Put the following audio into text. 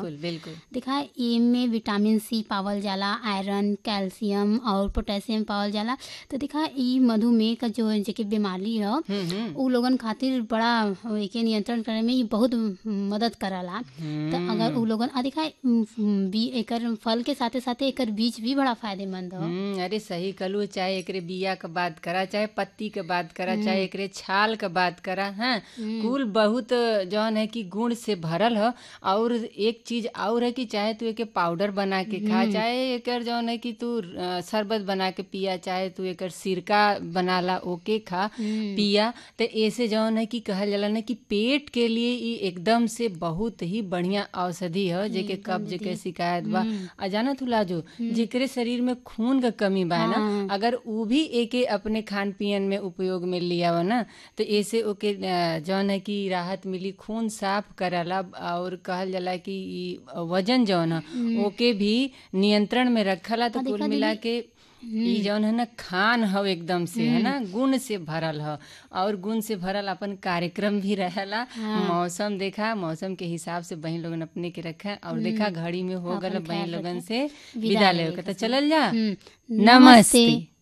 बिल्कुल बिल्कुल देखा एमे विटामिन सी पावल जाला आयरन कैल्शियम और पोटेशियम पावल जाला तो देखा ई मधुमेह का जो जेके बीमारी ह हम्म हम्म उ लोगन खातिर बड़ा एके नियंत्रण करे में ई बहुत मदद करला तो अगर उ लोगन आ देखा उम, उम, बी एकर फल के साथे साथे एकर बीज भी बड़ा फायदेमंद ह हम्म, अरे सही कहलू चाहे एकरे बिया के बात करा चाहे पत्ती के बात करा चाहे एकरे छाल के बात करा हैं कुल बहुत जौन है कि गुण से भरल ह और एक चीज और है कि चाहे तू एके पाउडर बना के खा चाहे एकर जौन है कि तू अ, शरबत बना के पिया चाहे तू एकर सिरका बनाला ओके खा पिया तो ऐसे जौन है कि कहल जाला ना कि पेट के लिए ई एकदम से बहुत ही बढ़िया औषधि है जेके कब्ज के शिकायत बा आ जाना तू लाजो जेकरे शरीर में खून का कमी बा ना अगर उ भी एके अपने खान पियन में उपयोग में लिया ना तो ऐसे ओके अ, जौन है कि राहत मिली खून साफ करला और कहल जाला कि ई वजन जौन है ओके भी नियंत्रण में रखला तो कुल मिला के ई जौन है ना खान हव एकदम से है ना गुण से भरल ह और गुण से भरल अपन कार्यक्रम भी रहेला मौसम देखा मौसम के हिसाब से बहन लोगन अपने के रखा और देखा घड़ी में हो गल बहन लोगन से विदा ले तो चलल जा हम्म, नमस्ते